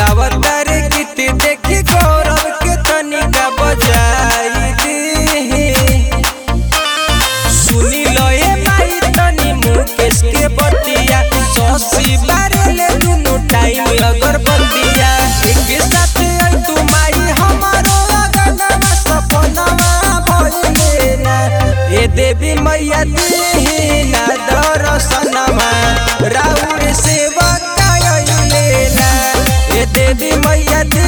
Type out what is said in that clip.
गावतार गीत देखी गौरव के तनिका बजाई दी सुनी लो ए माई तनी मुकेश के बतिया ससी बारेले दुनु टाइम अगरबत्तिया एक साथ आई तू माई हमारो अगनवा सपनवा भइले ना ए देवी मैया दी ना दर्शनमा राउर सेवा कायले ना ए देवी मैया दी